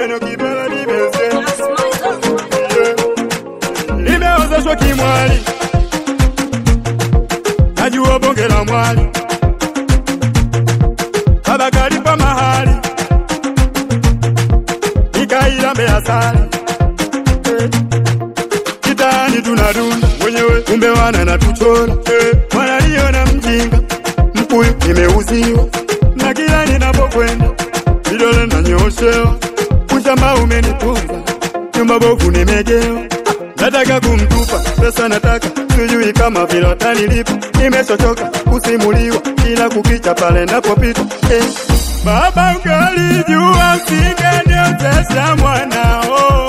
weno kibala nimeze nimeozeshwa kimwali najua bonge la mwali baba kalipa mahali nikailambe asali Eh. kitani tunadunda wenyewe kumbe wana na tuchora eh. wanaliona mjinga mpuyu nimeuziwa na kila ninapokwenda vidole nanyoshewa ushamba umenipunza nyumba bovu nimegewa nataka kumtupa pesa nataka sijui kama vile watanilipa nimechochoka kusimuliwa kila kukicha pale napopita eh. baba ungalijua msingeniozesha mwanao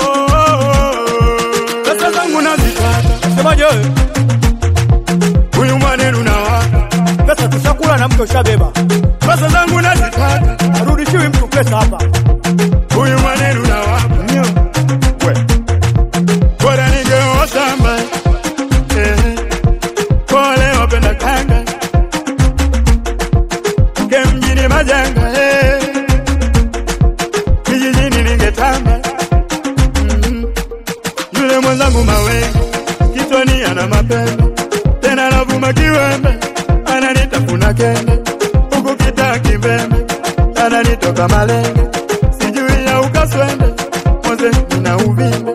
pesa zangu nazipata Semaje wewe? huyu mwanenu na waka Pesa tushakula na mtu ushabeba. pesa zangu nazipata Arudishiwi mtu pesa hapa. huyu mwanenu na waka we bora ningeoa shamba eh. pole wapenda kanga ke mjini majanga eh. kijijini ningetamba mm. yule mwenzangu mawengo kichwani ana mapembe tena navuma kiwembe ananitafuna kende huku kitaa kimbembe ananitoka malenge sijui ya ukaswende moze nina uvimbe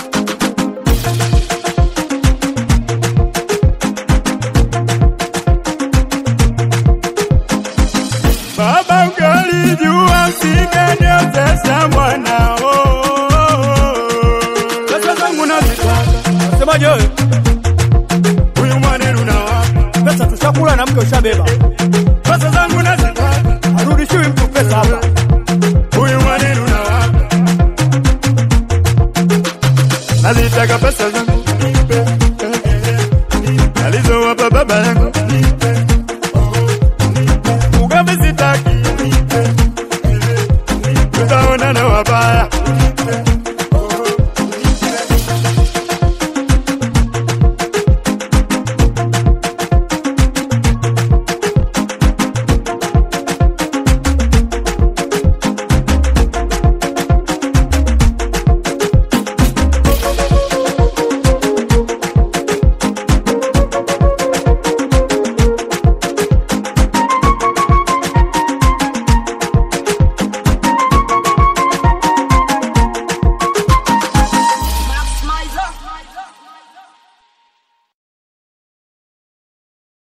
baba ungalijua msingeniozesha mwanao pesa zangu nazipata Semaje wewe?